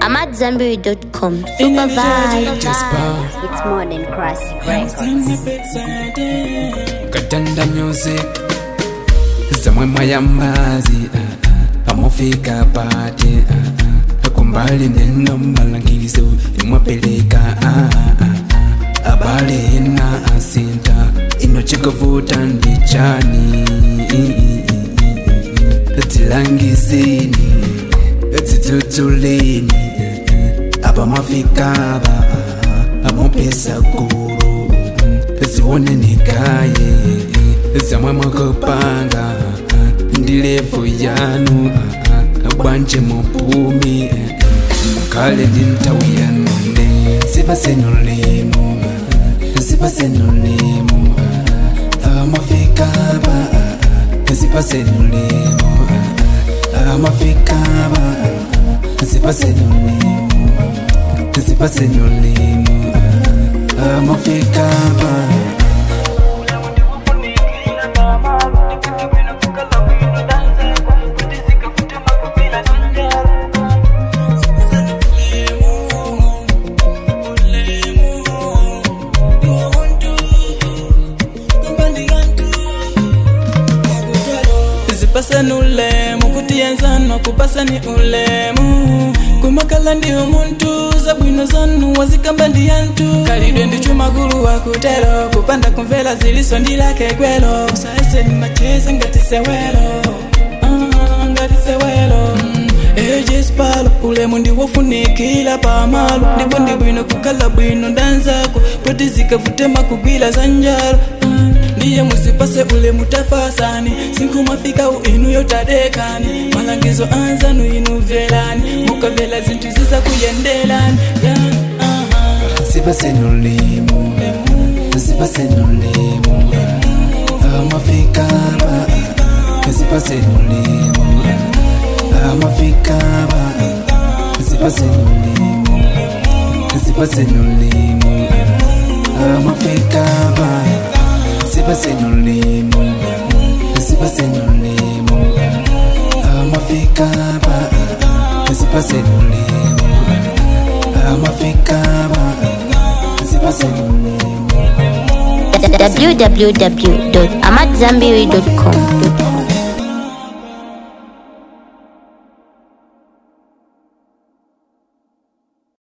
AmadZanbury.com. Super vibe. It's more than classic records. katanda music zamwe mwayamazi uh, uh, amufika pati uh, uh, kumbali neno malangizo imwapeleka uh, uh, uh, abale ina asinta inochikovuta ndichani tilangizini titutulini abamafikaba amupesa guru zione nikaye zamwe mwakopanga ndilevo yanu bwanje mupumi mukale ndi ntawi yanone sipasenolemu sipasenolemu amafikaba sipasenolemu amafikaba sipasenolemu sipasenolemu amafikaba zipasani ulemu kutiyenzano kupasani ulemu kumakala ndi umuntu zabwino zanu wazikamba ndi yantu kalidwe ndi chumagulu wakutelo kupanda kumvela ziliso ndilake gwelo usaise nimacheze ngatisewelo Ah, ngatisewelo Mm, ejespalo ulemu ndiwofunikila pamalo ndipo ndi bwino kukala bwino ndanzako poti zikavutema kugwila za njalo Mm, ndiye muzipase ule mutafasani sinkumafika inu yotadekani malangizo anzanu inu velani mukavela zinthu ziza kuyendelani yeah, uh-huh. sipasenolemu sipasenolemu amafikaba sipasenolemu amafikaba sipasenolemu sipasenolemu amafikaba sipasenolemu sipasenolemu amafikaba sipasenolemu amafikaba sipasenolemu www.amadzanbury.com.